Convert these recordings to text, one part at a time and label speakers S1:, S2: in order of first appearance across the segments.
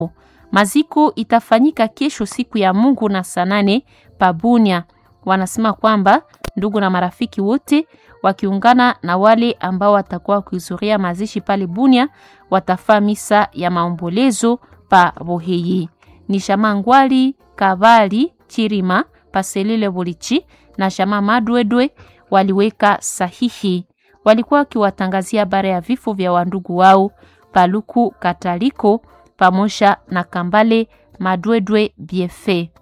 S1: Maziko itafanyika kesho siku ya Mungu na saa nane Pabunia. Wanasema kwamba ndugu na marafiki wote wakiungana na wale ambao watakuwa wakihudhuria mazishi pale Bunia watafaa misa ya maombolezo pa Boheyi. Ni shama Ngwali Kabali Chirima Paselile Bulichi na shama Madwedwe waliweka sahihi. Walikuwa wakiwatangazia habari ya vifo vya wandugu wao Paluku Kataliko pamoja na Kambale Madwedwe Biefe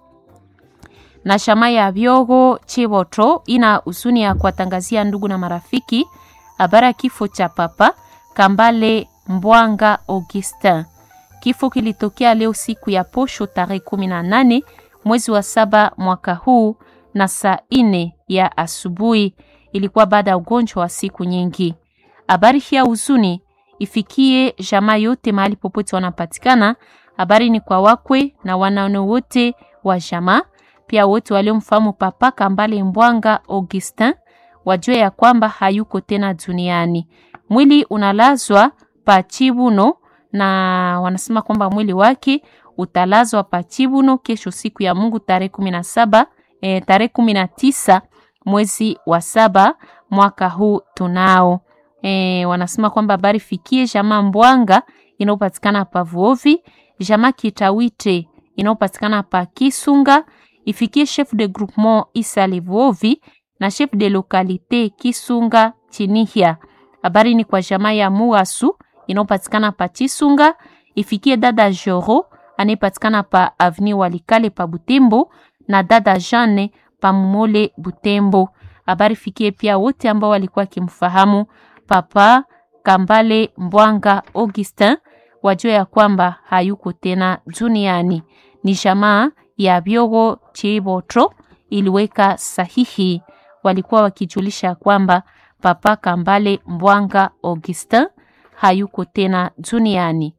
S1: na shama ya Byogo Chiboto ina huzuni ya kuwatangazia ndugu na marafiki habari ya kifo cha papa Kambale Mbwanga Augustin. Kifo kilitokea leo siku ya posho tarehe kumi na nane mwezi wa saba mwaka huu na saa ine ya asubuhi. Ilikuwa baada ya ugonjwa wa siku nyingi. Habari hii ya huzuni ifikie jamaa yote mahali popote wanapatikana. Habari ni kwa wakwe na wanaone wote wa jamaa pia wote waliomfahamu papa Kambale Mbwanga Augustin wajue ya kwamba hayuko tena duniani. Mwili unalazwa pa Chibuno na wanasema kwamba mwili wake utalazwa pa Chibuno kesho siku ya Mungu tarehe kumi na saba eh, tarehe kumi na tisa mwezi wa saba mwaka huu tunao. Eh, wanasema kwamba habari fikie jamaa Mbwanga inayopatikana pa Vuovi, jamaa Kitawite inayopatikana pa Kisunga ifikie chef de groupement Isa Levuovi na chef de localité Kisunga Chinihia. Habari ni kwa jamaa ya Muasu inayopatikana pa Chisunga, ifikie dada Joro anayepatikana pa Avenue Walikale pa Butembo na dada Jeanne pa Mumole Butembo. Habari fikie pia wote ambao walikuwa kimfahamu papa Kambale Mbwanga Augustin, wajua ya kwamba hayuko tena duniani. Ni jamaa ya Byogo Chibotro iliweka sahihi. Walikuwa wakijulisha kwamba papa Kambale Mbwanga Augustin hayuko tena duniani.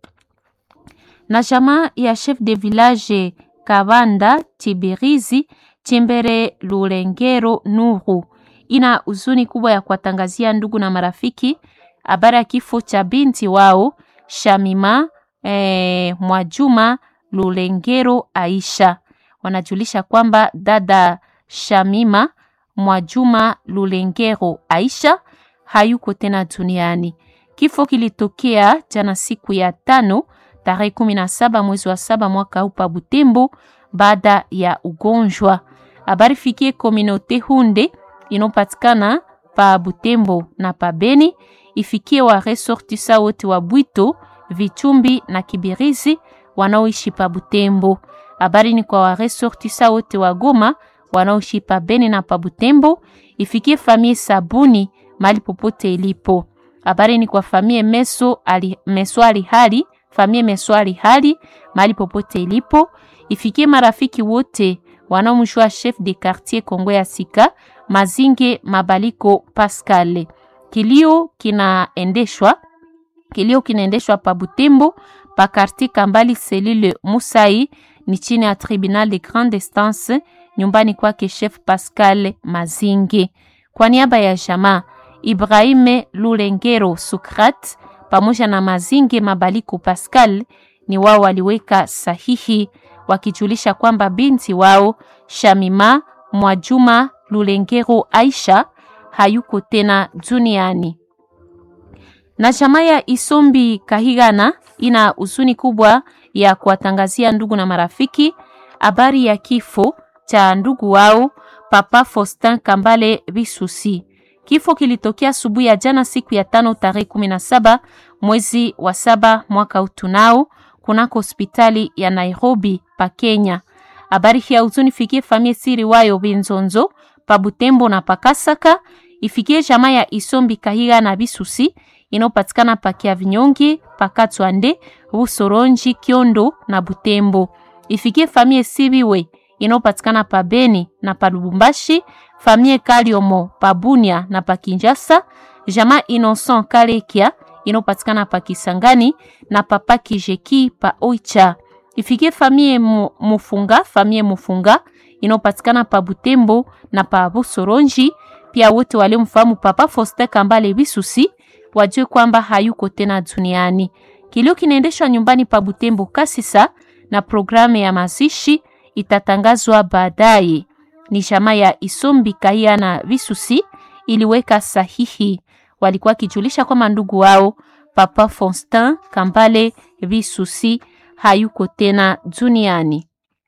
S1: Na jamaa ya chef de village Kabanda Tibirizi Chimbere Lulengero Nuru ina huzuni kubwa ya kuwatangazia ndugu na marafiki habari ya kifo cha binti wao Shamima eh, Mwajuma Lulengero Aisha. Wanajulisha kwamba dada Shamima Mwajuma Lulengero Aisha hayuko tena duniani. Kifo kilitokea jana siku ya tano tarehe kumi na saba mwezi wa saba mwaka huu pa Butembo baada ya ugonjwa. Habari fikie kominote Hunde inopatikana pa Butembo na pa Beni, ifikie wa resortisa wote wa Bwito, Vichumbi na Kibirizi wanaoishi pa Butembo. Habari ni kwa waresortisa wote wa Goma wanaoishi pa Beni na pa Butembo, ifikie famie Sabuni mali popote ilipo. Habari ni kwa famie Meso ali, Meswali hali famie Meswali hali mali popote ilipo, ifikie marafiki wote wanaomjua chef de quartier Kongo ya Sika Mazinge Mabaliko Pascal. Kilio kinaendeshwa kilio kinaendeshwa pa Butembo pa quartier Kambali selile Musai ni chini ya tribunal de grande instance nyumbani kwake chef Pascal Mazinge. Kwa niaba ya jamaa Ibrahime Lulengero Sukrat pamoja na Mazinge Mabaliko Pascal ni wao waliweka sahihi wakijulisha kwamba binti wao Shamima Mwajuma Lulengero Aisha hayuko tena duniani. Na jamaa ya Isombi Kahigana ina huzuni kubwa ya kuwatangazia ndugu na marafiki habari ya kifo cha ndugu wao Papa Faustin Kambale Bisusi. Kifo kilitokea asubuhi ya jana siku ya tano tarehe kumi na saba mwezi wa saba mwaka utunao kunako hospitali ya Nairobi pa Kenya. Habari hii ya huzuni fikie famie siri wayo Binzonzo pa Butembo na Pakasaka, ifikie jamaa ya Isombi Kahiga na Bisusi inayopatikana pa Kiavinyongi, Pakatwande, Busoronji, Kiondo na Butembo. Ifikie famie Sibiwe inayopatikana pa Beni na pa Lubumbashi, famie Kaliomo pa Bunia na pa Kinjasa, jamaa Innocent Kalekia inayopatikana pa Kisangani na papa Kijeki pa Oicha. Ifikie famie Mufunga, famie Mufunga inayopatikana pa Butembo na pa Busoronji. Pia wote waliomfahamu Papa Faustin Kambale Bisusi wajue kwamba hayuko tena duniani. Kilio kinaendeshwa nyumbani pa Butembo Kasisa na programu ya mazishi itatangazwa baadaye. Ni jamaa ya Isombi Kahia na Visusi iliweka sahihi, walikuwa kijulisha kwamba ndugu wao Papa Fonstin Kambale Visusi hayuko tena duniani.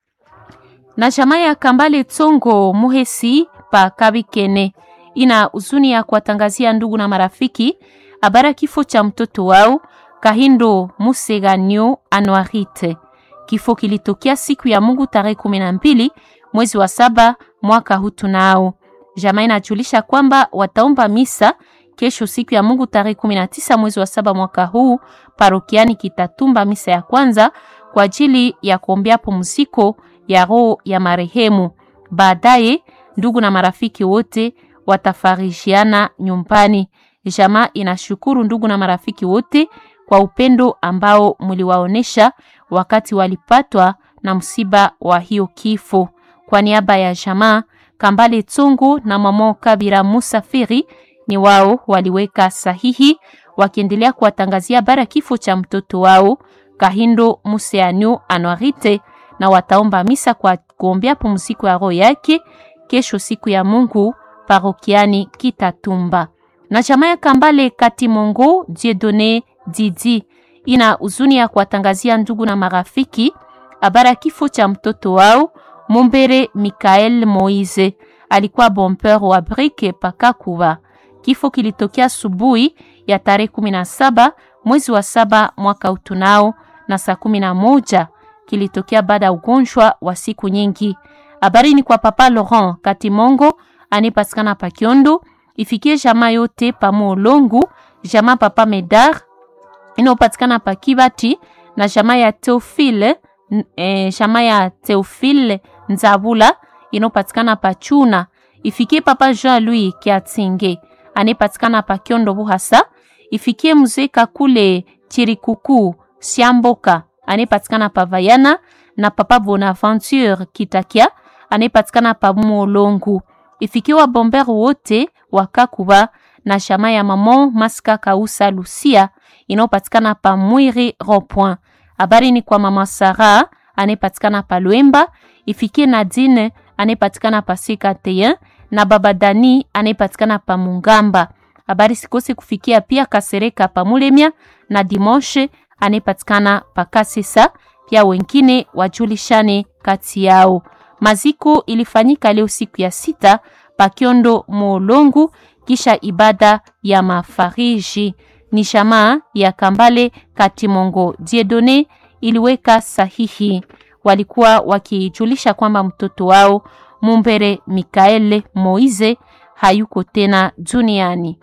S1: Na jamaa ya Kambale Tsongo Muhesi pa Kabikene ina huzuni ya kuwatangazia ndugu na marafiki habari kifo cha mtoto wao Kahindo Museganyo Anuarite. Kifo kilitokea siku ya Mungu tarehe kumi na mbili mwezi wa saba mwaka huu tunao. Jamaa inajulisha kwamba wataomba misa kesho siku ya Mungu tarehe kumi na tisa mwezi wa saba mwaka huu parokiani Kitatumba, misa ya kwanza kwa ajili ya kuombea pumziko ya roho ya marehemu. Baadaye ndugu na marafiki wote watafarishiana nyumbani. Jamaa inashukuru ndugu na marafiki wote kwa upendo ambao mliwaonesha wakati walipatwa na msiba wa hiyo kifo. Kwa niaba ya jamaa Kambale Tsongo na mama Kabira Musafiri ni wao waliweka sahihi wakiendelea kuwatangazia bara kifo cha mtoto wao Kahindo Museanyo Anuarite, na wataomba misa kwa kuombea pumziko ya roho yake kesho siku ya Mungu parokiani Kitatumba. Na jamaa ya Kambale Katimongo Dieudonne Didi ina huzuni ya kuwatangazia ndugu na marafiki habari ya kifo cha mtoto wao Mumbere Mikael Moise, alikuwa bomper wa brike pakakuva. Kifo kilitokea asubuhi ya tarehe kumi na saba mwezi wa saba mwaka utunao na saa kumi na moja kilitokea baada ya ugonjwa wa siku nyingi. Habari ni kwa Papa Laurent Katimongo anipatikana pa Kiondo, ifikie jamaa yote pa Molongu, jamaa Papa Medar inayopatikana pa Kibati na jamaa ya Teofile e, jamaa ya Teofile Nzabula inayopatikana pa Chuna, ifikie Papa Jean Louis Kiatinge anayepatikana pa Kiondo Buhasa, ifikie mzee Kakule Chirikuku Siamboka anayepatikana pa Vayana na Papa Bonaventure Kitakia anayepatikana pa Molongu, ifikie wa bomber wote wa Kakuba na shama ya Maman Maska Kausa Lucia inayopatikana pa Mwiri Ropoint. Habari ni kwa Mama Sara anayepatikana pa Lwemba, ifikie Nadine anayepatikana pa Sikateyen na Baba Dani anayepatikana pa Mungamba. Habari sikose kufikia pia Kasereka pa Mulemia na Dimoshe anayepatikana pa Kasesa, pia wengine wajulishane kati yao. Maziko ilifanyika leo siku ya sita pa Kiondo Molongu, kisha ibada ya mafariji. Ni shamaa ya Kambale Katimongo Diedone iliweka sahihi, walikuwa wakijulisha kwamba mtoto wao Mumbere Mikaele Moise hayuko tena duniani.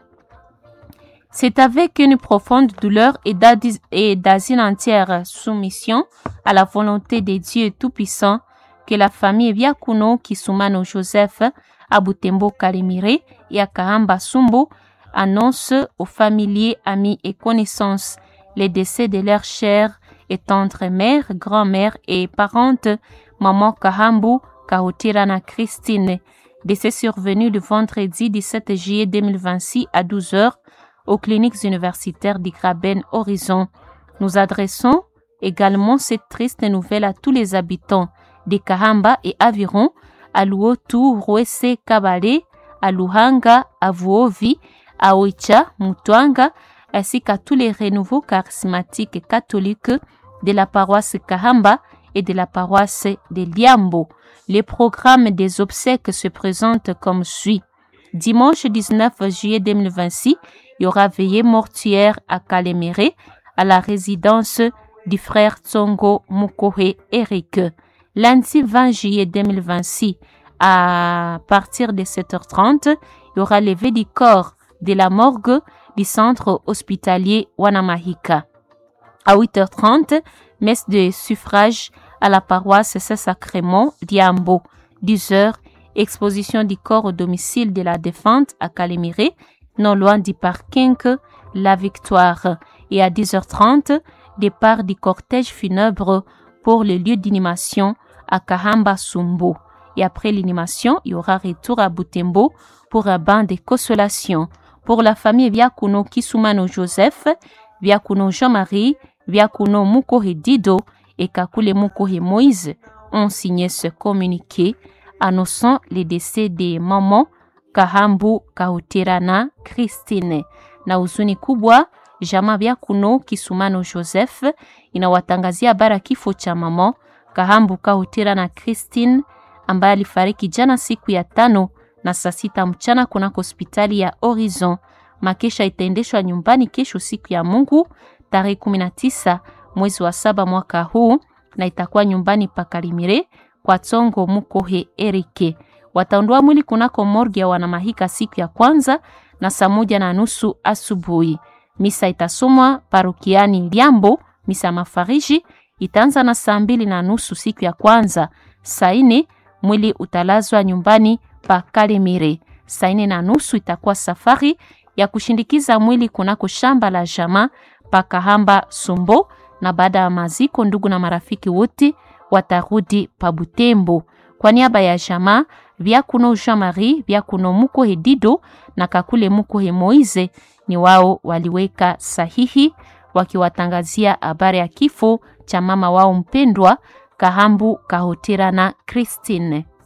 S1: C'est avec une profonde douleur et dans une entière soumission à la volonté de Dieu Tout-Puissant que la famille Biakuno Kisumano Joseph à Butembo Kalimire et à Kahamba Sumbo annonce aux familiers, amis et connaissances les décès de leurs chères et tendres mères, grand-mères et parentes, maman Kahambu Kahotirana Christine, décès survenu le vendredi 17 juillet 2026 à 12h aux cliniques universitaires d'Igraben Horizon. Nous adressons également cette triste nouvelle à tous les habitants de Kahamba et Aviron, à Luotu, Rwese, Kabale, à Luhanga, à Vuovi, à Oicha, Mutwanga, ainsi qu'à tous les renouveaux charismatiques catholiques de la paroisse Kahamba et de la paroisse de Liambo. Les programmes des obsèques se présentent comme suit. Dimanche 19 juillet 2026, il y aura veillée mortuaire à Kalemere, à la résidence du frère Tsongo Mukohe Eric. Lundi 20 juillet 2026, à partir de 7h30, il y aura levé du corps de la morgue du centre hospitalier Wanamahika. À 8h30, messe de suffrage à la paroisse Saint-Sacrement d'Iambo. 10h, exposition du corps au domicile de la défunte à Calémiré, non loin du parking La Victoire. Et à 10h30, départ du cortège funèbre pour le lieu d'inhumation à Kahamba Sumbo. Et après l'inhumation, il y aura retour à Butembo pour un bain de consolation. Pour la famille Viakuno Kisumano Joseph, Viakuno Jean-Marie, Vyakuno Mukohe Dido et Kakule Mukohe Moïse ont signé ce communiqué annonçant le décès des mamans Kahambu Kauterana Christine. Na huzuni kubwa, jamaa Vyakuno Kisumano Joseph inawatangazia bara kifo cha mama Kahambu Kauterana Christine ambaye alifariki jana siku ya tano na saa sita mchana kunako hospitali ya Horizon. Makesha itaendeshwa nyumbani kesho siku ya Mungu tarehe 19 mwezi wa saba mwaka huu na itakuwa nyumbani pa Kalimire kwa Tsongo Mukohe Erike. Wataondoa mwili kunako morgue ya wanamahika siku ya kwanza na saa moja na nusu asubuhi. Misa itasomwa parokiani Liambo. Misa mafariji itaanza na saa mbili na nusu siku ya kwanza. Saa nne mwili utalazwa nyumbani pa Kalemire. Saa nne na nusu itakuwa safari ya kushindikiza mwili kunako shamba la jamaa pa Kahamba Sumbo, na baada ya maziko, ndugu na marafiki wote watarudi pa Butembo. Kwa niaba ya jamaa Vyakuno Jean Marie, Vyakuno Mukohe Dido na Kakule Mukohe Moize, ni wao waliweka sahihi wakiwatangazia habari ya kifo cha mama wao mpendwa Kahambu Kahotera na Christine.